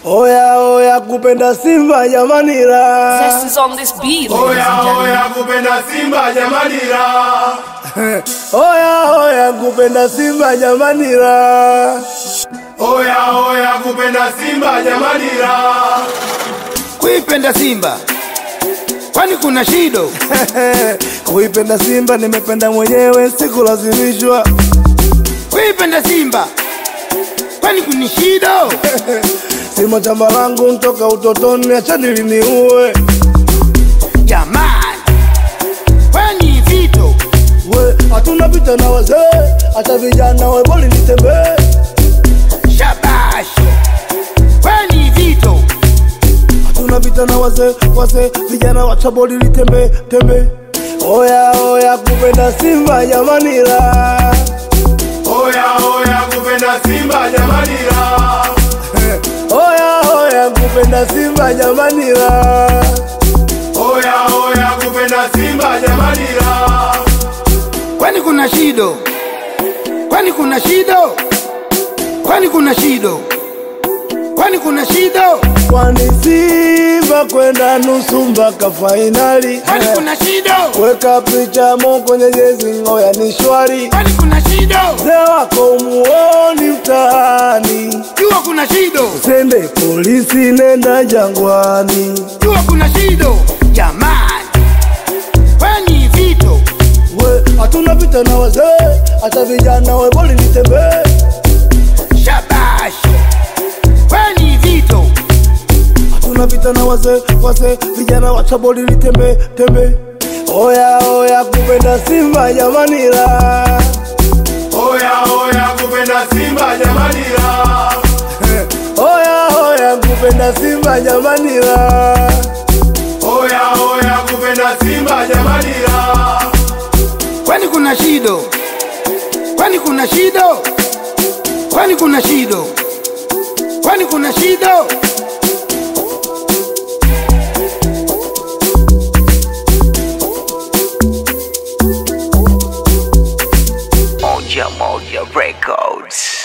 Oya oya kupenda Simba jamani la. Zest is on this beat, ladies Oya and gentlemen. oya kupenda Simba jamani la. Oya oya kupenda Simba jamani la. Oya oya kupenda Simba jamani la. kuipenda Simba kwani kuna shido? Kuipenda Simba nimependa mwenyewe sikulazimishwa. Kuipenda Simba kwani kuna shido? Simo chamba langu ntoka utotoni, acha niliniue. Jamani, kwani vito We hatuna vita na wazee, acha vijana we boli nitembee. shabash, kwani vito Hatuna vita na wazee, wazee vijana wacha boli litembe tembe. Oya oya kupenda Simba jamani la. Oya oya kupenda Simba jamani la. Oya oya kupenda Simba jamani la. Oya oya kupenda Simba jamani la. kwani kuna shido? Kwani kuna shido? Kwani kuna shido? Kwani kuna shido? Kwani Simba kwenda nusu mpaka fainali. Kwani kuna shido? Weka picha mo kwenye jezi ngoya ni shwari. Kwani kuna shido? Mzee wako muoni mtaani. Jua kuna shido, Sende polisi nenda jangwani. jua kuna shido. Jamani, kwani vito We hatuna vita na wazee, acha vijana we boli nitembee. shabash, kwani vito Hatuna vita na wazee, wazee vijana wacha boli litembe tembe. Oya oya kupenda Simba jamani la. Oya oya kupenda Simba jamani la. Oya oya kupenda Simba jamani la. Oya oya kupenda Simba jamani la. kwani kuna shido? Kwani kuna shido? Kwani kuna shido? Kwani kuna shido? Moja Moja Records.